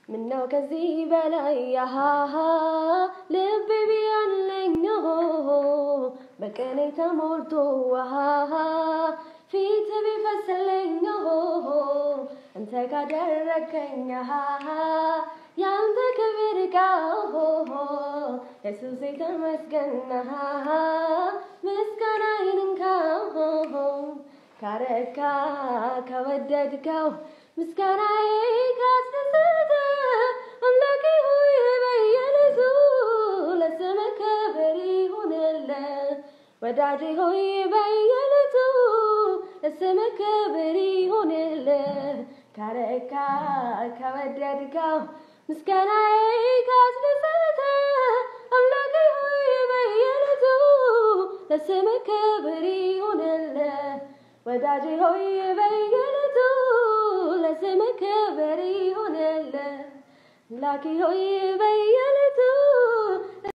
ምነው ከዚህ በላይ ያሃሃ ልቤ ቢያለኝ በቀኔ ተሞልቶ ዋሃሃ ፊት ቢፈስልኝ አንተ ካደረከኝ ሃሃ ያንተ ክብር ጋር ኢየሱስ ተመስገን ሃሃ ምስጋናዬን እንካ ካረካ ከወደድከው ምስጋናዬ ካስደሰተ አምላኬ ሆይ በየዕለቱ ለስምህ ክብር ይሁንልህ። ወዳጄ ሆይ በየዕለቱ ለስምህ ክብር ይሁንልህ። ካረካ ከወደድከው ምስጋናዬ ካስደሰተ አምላኬ ሆይ በየዕለቱ ለስምህ ክብር ይሁንልህ። ወዳጄ ሆይ በየዕለቱ ለስምህ ክብር ይሁንልህ። አምላኬ ሆይ በየዕለቱ